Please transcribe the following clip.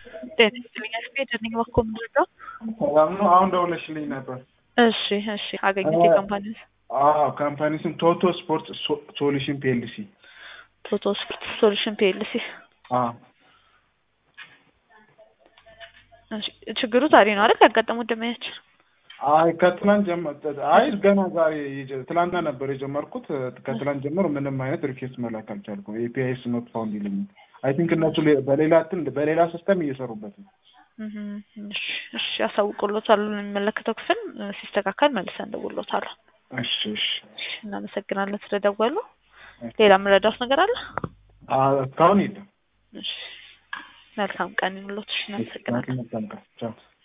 ጤና ይስጥልኝ አስቤ ደንኝ በኮ ምንድነው? ሰላም ነው። አሁን ደውለሽልኝ ነበር። እሺ እሺ አገኘት የካምፓኒ አዎ ካምፓኒ ስም ቶቶ ስፖርት ሶሉሽን ፒኤልሲ። ቶቶ ስፖርት ሶሉሽን ፒኤልሲ። አዎ ችግሩ ዛሬ ነው አይደል ያጋጠሙት ደመያችን? አይ ከትላንት ጀመር አይ ገና ዛሬ የጀ- ትላንትና ነበር የጀመርኩት። ከትላንት ጀምሮ ምንም አይነት ሪኬስት መላክ አልቻልኩም። ኤፒአይስ ኖት ፋውንድ ይለኛል። አይ ቲንክ እነሱ ሌ- በሌላ እንትን በሌላ ሲስተም እየሰሩበት ነው። እህም፣ እሺ እሺ ያሳውቁሎታል የሚመለከተው ክፍል ሲስተካከል መልሰን እንደውሎታል። እሺ እሺ እሺ እናመሰግናለን ስለደወሉ። ሌላ የምረዳውት ነገር አለ? አ- እስካሁን የለም። እሺ መልካም ቀን ይሁንልዎት። እሺ እናመሰግናለን። መልካም ቀን። ቻው